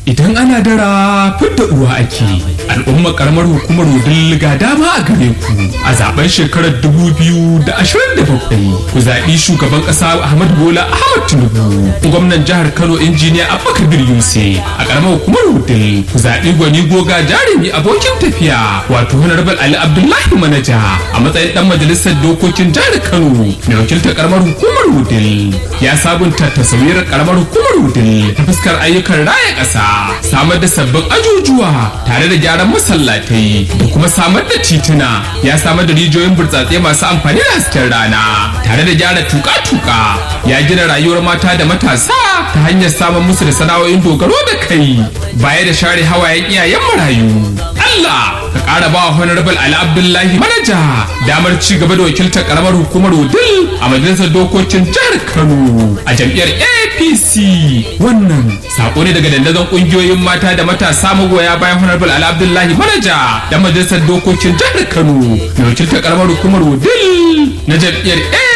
Idan ana dara fidda uwa ake al'ummar karamar hukumar wudil ga dama a gare ku a zaben shekarar 2027 ku zaɓi shugaban ƙasa Ahmad Bola Ahmad Tinubu gwamnan jihar Kano injiniya Abubakar Yusuf a karamar hukumar wudil ku zaɓi gwani goga jarumi abokin tafiya wato Honorable Ali Abdullahi Manaja a matsayin dan majalisar dokokin jihar Kano mai wakiltar karamar hukumar wudil ya sabunta tasawirar karamar hukumar wudil ta fuskar ayyukan raya ƙasa samar da sabbin ajujuwa tare da gyaran masallatai da kuma samar da tituna ya samar da rijiyoyin burtsatse masu amfani da hasken rana tare da gyara tuka-tuka ya gina rayuwar mata da matasa ta hanyar samun musu da sana'o'in dogaro da kai baya da share hawayen iyayen marayu Allah ka ƙara ba wa honorable Ali Abdullahi manaja damar ci gaba da wakiltar karamar hukumar Wudil a majalisar dokokin jihar Kano a jam'iyyar APC wannan sako ne daga dandazon kungiyoyin mata da matasa magoya bayan honorable Ali Abdullahi manaja da majalisar dokokin jihar Kano mai wakiltar karamar hukumar Wudil na jam'iyyar